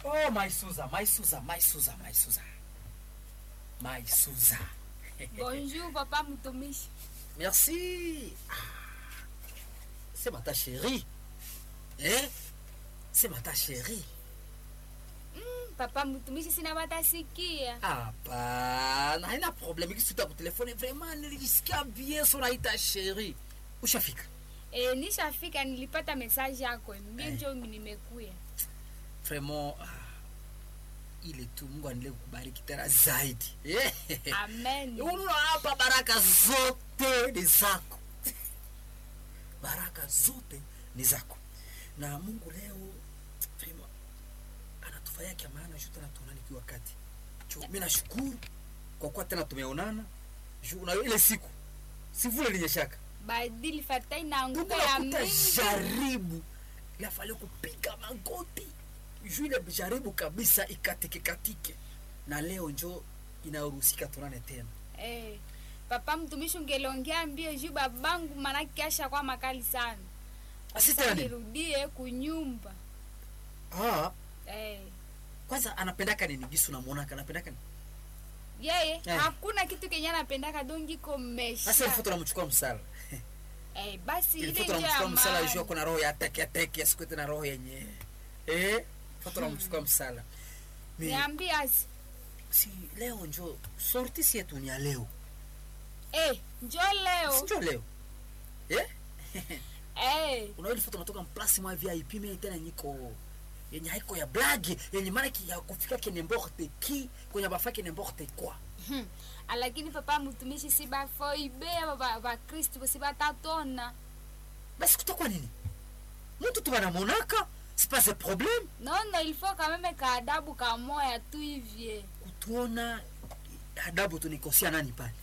Oh, my Suza, my Suza, my Suza, my Suza. My Suza. Bonjour papa mtumishi. Merci. Ah, C'est ma ta chérie. Eh? C'est ma ta chérie. Mm, papa mtumishi sina batasikia. Hapana, haina problem. Ikisita kwa telefone vraiment nilijisikia bien so naita chérie. Ushafika? E, nishafika nilipata message yako mbio Eh. njo nimekuya. Vraiment ah, ile tu Mungu aendelee kukubariki tena zaidi. Eh? Amen. Unaona hapa baraka zote ni zako, baraka zote ni zako, na Mungu leo vraiment anatufanyia kia maana juu tena tuonane kwa wakati. Mimi nashukuru kwa kuwa tena tumeonana juu na ile siku sivule linyeshaka Badili fatai na Mungu nguvu ya nakuta mingi. jaribu yafale kupiga magoti juu ile jaribu kabisa ikatike katike, na leo njo inaruhusika tuonane tena. Eh. Papa mtumishi ungeliongea mbio juu babangu manake asha kwa makali sana. Asi Sasa tena nini? nirudie kunyumba. Ah, Eh. kwanza anapendaka nini gisu namuonaka anapendaka nini Yeye Eh. hakuna kitu kenye anapendaka dongi komesha. sasa ilifo tunamchukua msala Eh, basi ile ilifo ndio ya tunamchukua msala maana. jua kuna roho ya teke teke siku tena roho yenye eh ilifo tunamchukua msala Mi- Niambie asi. si leo njo sorti si yetu ni ya leo Eh, njoo leo. si njo leo eh Eh. unaona ilifo tunatoka mplasi mwa VIP mimi tena niko yenye haiko ya blagi yenye maana ki ya kufika kene mborte ki kwenye bafaki ne mborte kwa Hmm. Lakini papa mtumishi si bafoibe ba ba Kristo si batatona. basi kutakuwa nini mtu tu banamonaka c'est pas un problème Non non, il faut quand même kaadabu kamoya tu hivye. kutuona adabu tunikosia nani pale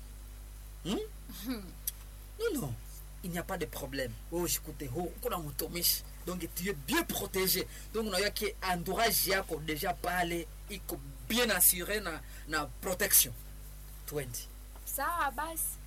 hmm? nino il n'y a pas de problème wewe ushikute ho kuna mtumishi donc tu es bien protégé donc unaona ke entourage yako deja pale iko bien assuré na na protection 20 Sawa basi.